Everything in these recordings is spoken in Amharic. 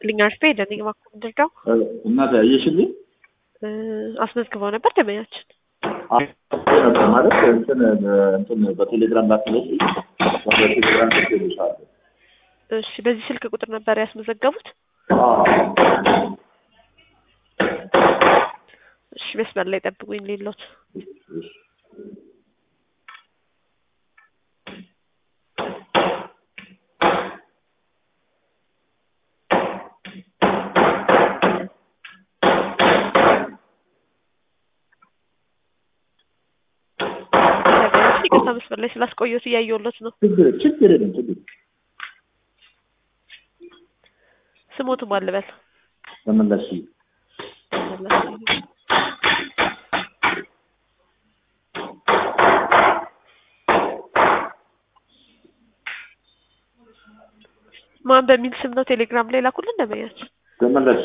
ይስጥልኝ አርፌ ደነኝ እባክዎ ምንድነው እናት አየሽልኝ አስመዝግበው ነበር ደመኛችን ነበር ማለት እንትን እንትን በቴሌግራም ላክለሽ በቴሌግራም ልኬልሻለሁ። እሺ በዚህ ስልክ ቁጥር ነበር ያስመዘገቡት እሺ መስመር ላይ ጠብቁኝ ሌሎት ይቅርታ መስመር ላይ ስላስቆየሁት እያየሁለት ነው። ችግር ችግር የለም ችግር ስሞቱ ማን ልበል? ተመለሽ ማን በሚል ስም ነው ቴሌግራም ላይ ላኩልን ደመኛችን? ተመለሽ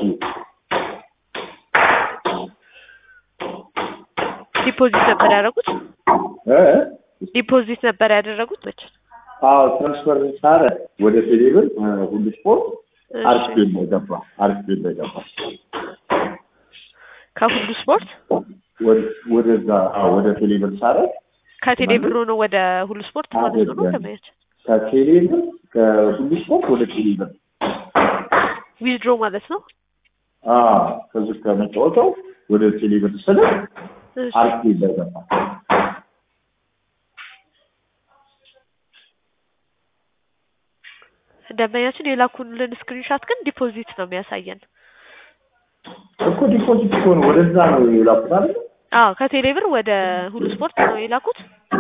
ዲፖዚት ነበር ያደረጉት? እ ዲፖዚት ነበር ያደረጉት መቼ? አዎ ትራንስፈር ሳረ ወደ ቴሌብር ሁሉ ስፖርት እሺ። አሪፍ ቤት ነው የገባ አሪፍ ቤት ነው የገባ ከሁሉ ስፖርት ወደ- ወደዛ አዎ ወደ ቴሌብር ሳረ ከቴሌ ብር ነው ወደ ሁሉ ስፖርት ማለት ነው ነው አይደለም። ደመኛችን? ከቴሌብር ከሁሉ ስፖርት ወደ ቴሌብር ዊዝድሮ ማለት ነው። አዎ ከዚህ ከመጫወቻው ወደ ቴሌብር ስለ እሺ። አሪፍ ቤት ነው የገባ ደንበኛችን የላኩልን ስክሪንሻት ግን ዲፖዚት ነው የሚያሳየን። እኮ ዲፖዚት እኮ ነው ወደዛ ነው የላኩት አይደል? አዎ ከቴሌ ብር ወደ ሁሉ ስፖርት ነው የላኩት።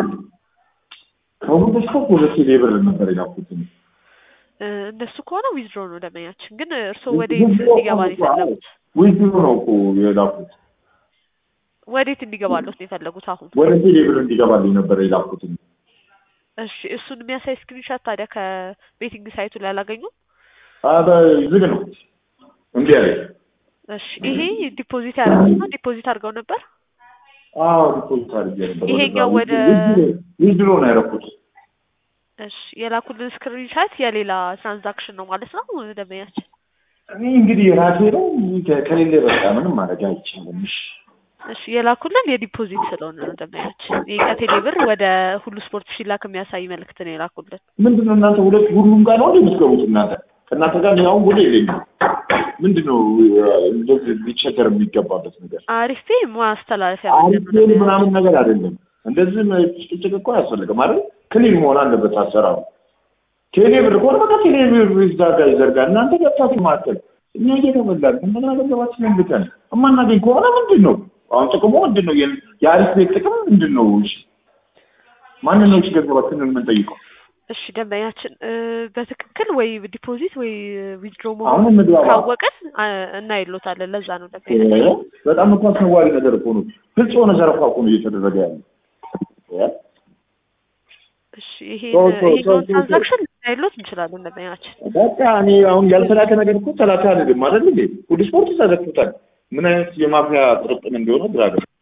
ከሁሉ ስፖርት ወደ ቴሌብር ነበር የላኩት። እ፣ እነሱ ከሆነ ዊዝድሮ ነው ደንበኛችን። ግን እርስዎ ወዴት እንዲገባ ነው የፈለጉት? ዊዝድሮ ነው እኮ የላኩት። ወዴት እንዲገባለት ነው የፈለጉት አሁን? ወደ ቴሌብር እንዲገባልኝ ነበር የላኩት። እሺ እሱን የሚያሳይ ስክሪንሻት ታዲያ ከቤቲንግ ሳይቱ ላይ አላገኙም? አበ ዝግ ነው እንዴ አለ። እሺ ይሄ ዲፖዚት ያደረጉት ነው። ዲፖዚት አድርገው ነበር። አዎ ዲፖዚት አድርጌ ነበር። ይሄኛው ወደ- ዊዝድሮ ነው ያደረኩት። እሺ የላኩልን ስክሪንሻት የሌላ ትራንዛክሽን ነው ማለት ነው ደንበኛችን። እኔ እንግዲህ ራሴ ነው ከ- ከሌለ በቃ ምንም ማድረግ አይቻልም። እሺ እሺ የላኩልን የዲፖዚት ስለሆነ ነው ደንበኛችን። ይሄ ከቴሌ ብር ወደ ሁሉ ስፖርት ሲላክ የሚያሳይ መልእክት ነው የላኩልን። ምንድን ነው እናንተ ሁለት ሁሉም ጋር ነው የምትገቡት? እናንተ ከእናንተ ጋር ያው ሁሉ የለኝም። ምንድን ነው እንደዚህ ሊቸገር የሚገባበት ነገር? አሪፌ ማስተላለፊያ መንገድ ነው አሪፍ ደንበኛችን። ምናምን ነገር አይደለም። እንደዚህ ጭቅጭቅ እኮ አያስፈልግም አይደል? ክሊል መሆን አለበት አሰራሩ። ቴሌ ብር ከሆነ በቃ ቴሌ ብር ይዘጋ ይዘርጋ። እናንተ ገብታችሁ ማተል እኛ እየተበላን እንደገና ገንዘባችንን ልከን እማናገኝ ከሆነ ምንድን ነው አሁን ጥቅሙ ምንድን ነው? የ- የአሪፍ ቤት ጥቅም ምንድን ነው? እሺ ማንን ነው እሺ ገንዘባችንን የምንጠይቀው? እሺ ደንበኛችን እ፣ በትክክል ወይ ዲፖዚት ወይ ዊዝድሮ አሁን መሆኑን እንግባባ። ካወቅን አ፣ እናይሎታለን። ለዛ ነው ደንበኛችን። እ፣ በጣም እኮ አስነዋሪ ነገር እኮ ነው። ግልጽ የሆነ ዘረፋ እኮ ነው እየተደረገ ያለ እ? እሺ ይሄ ሰው- ሰው- ይሄኛውን ሰው- ትራንዛክሽን ልናይሎት እንችላለን ደንበኛችን። በቃ እኔ አሁን ያልተላከ ነገር እኮ ተላከ አይደለም አይደል እንዴ? ሁሉ ስፖርት ተዘግቶታል። ምን አይነት የማፊያ ጥርቅም እንደሆነ ግራ ገባ።